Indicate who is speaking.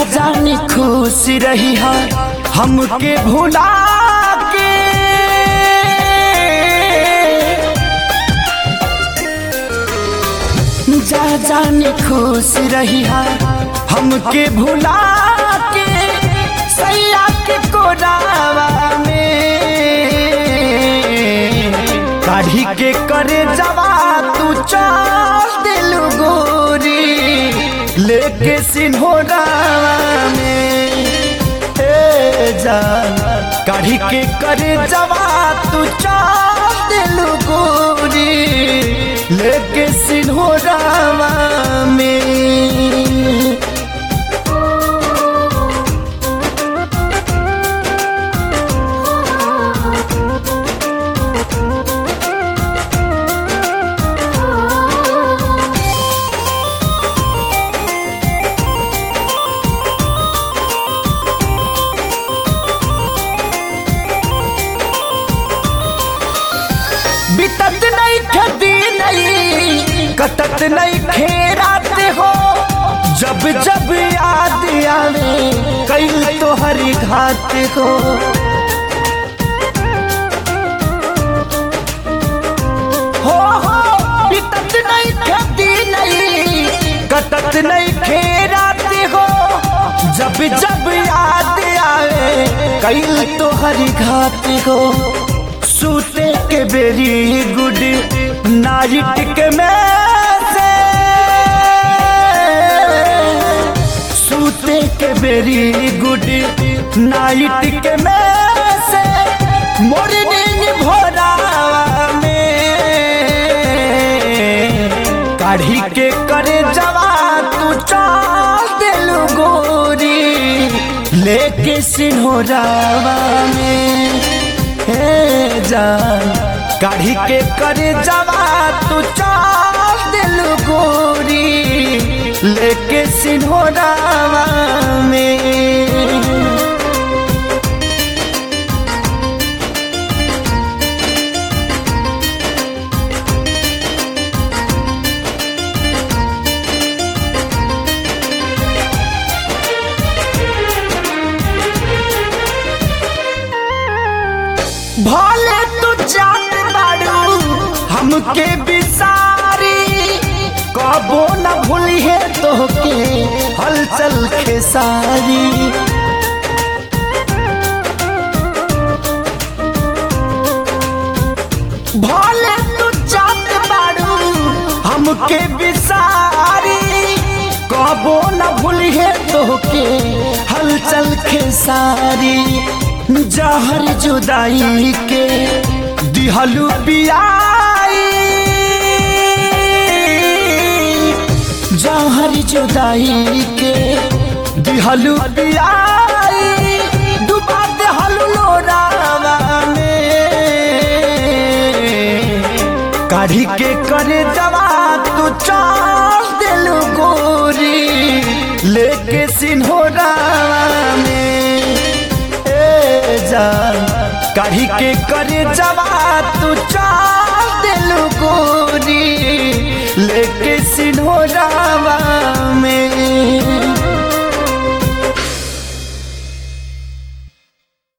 Speaker 1: जा जानी खुश रही है हमके भुला के जा जानी खुश रही है हमके भुला के सैया के कोरावा में काढ़ी के करे जवा तू चल दिल गोरी लेके सिन्होरावा में ए जान काढ़ी के करे जवा तू चल दिल गोरी लेके सिन्होरावा में बितत नहीं खदी नहीं कटत नहीं खेरात हो जब जब याद आवे कई तो हरी घात हो हो हो बितत नहीं खदी नहीं कटत नहीं खेरात हो जब जब याद आवे कई तो हरी घात हो सूते के बेरी गुड नाइट के में से सूते के बेरी गुड नाइट के में से मॉर्निंग भोरा में काढ़ी के करे जवा तू चाल दिल गोरी लेके सिन्होरावा में हे जान काढ़ी के करे जवा तू चाल दिल गोरी लेके सिन्होरावा में भले तू जान बाड़ू हमके बिसारी कबो न भूली है तोहके हलचल खेसारी भले तू जान बाड़ू हमके बिसारी कबो न भूली है तोहके हलचल खेसारी जहर जुदाई के दिहलू पियाई जहर जुदाई के दिहलू पियाई डुबा देहलू लोरावा में काढ़ी के करे जवा तू चाल दिलू गोरी लेके सिन्होरावा में जान काढ़ी के करे जवा तू चाल दिल गोरी लेके सिन्होरावा